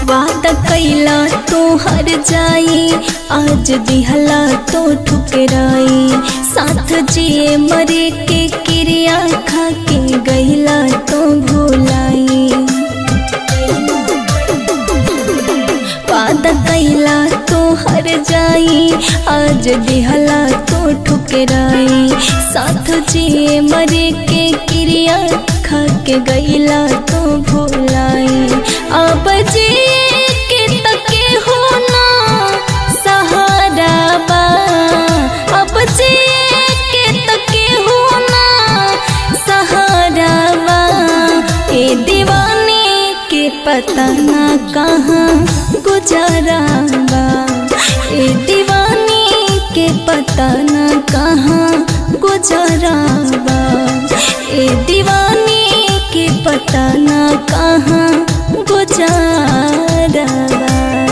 वादा कैला तो हर जाई आज दिहला तो ठुकराई साथ जिए मरे के क्रिया खा के गईला तो भूलाई वादा कैला तो हर जाई आज दिहला तो ठुकराई साथ जिए मरे के क्रिया खा के गईला तो भूलाई अब जिए के तके हो ना सहारा बा अब जिए के तके हो ना सहारा बा ए दीवाने के पता ना कहाँ गुजारा बा ए दीवाने के पता ना कहाँ गुजारा बा ए दीवाने के पता ना कहाँ गुजारा बा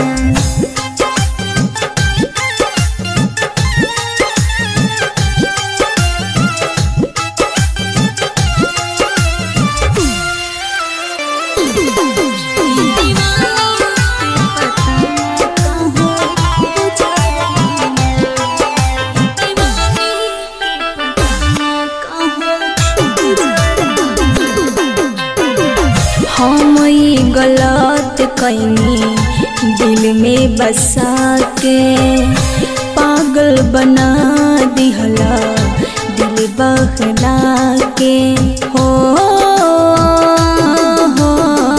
हम ई गलत कैनी दिल में बसा के पागल बना दिहला दिल बहला के हो हो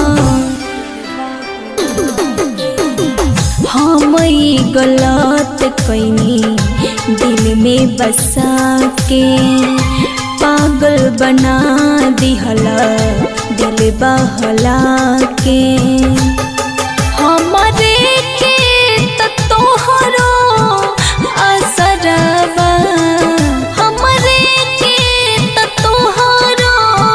हम ई गलत कैनी दिल में बसा के पागल बना दिहला दिल बहला के हमरे के त तोहरो असरबा हमरे के त तोहरो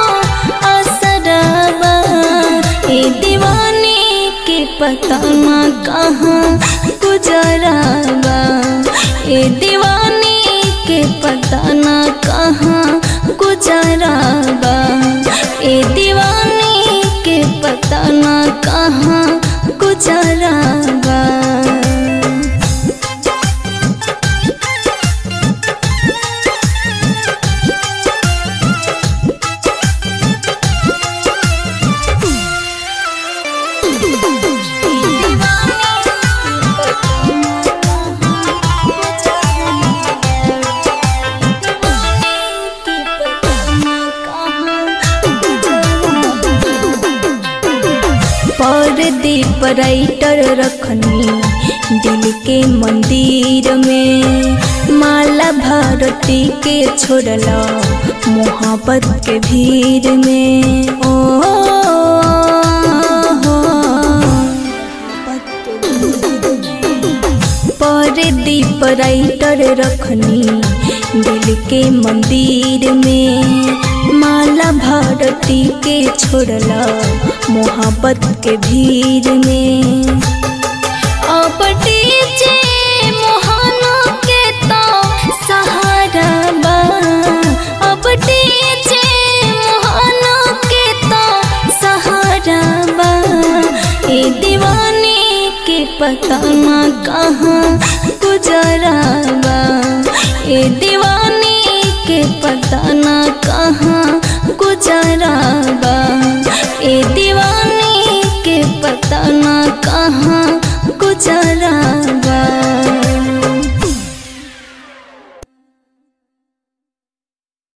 असरबा ए दीवाने के पता ना कहाँ गुजराबा ए दीवाने के पता ना कहाँ गुजराबा ए दीवाने के पता ना कहाँ गुजराबा परदीप राइटर रखनी दिल के मंदिर में माला भारती के छोड़ला मोहब्बत के भीड़ में ओ हो परदीप राइटर रखनी दिल के मंदिर में माला भारती के छोड़ला मोहब्बत के भीड़ में अब डीजे मोहना के तो सहारा बा अब डीजे मोहना के तो सहारा बा ए दीवाने के पता ना कहाँ गुजरा बा ए दीवाने के पता ना कहाँ गुजरा बा ए दीवाने के पता ना कहाँ गुजरा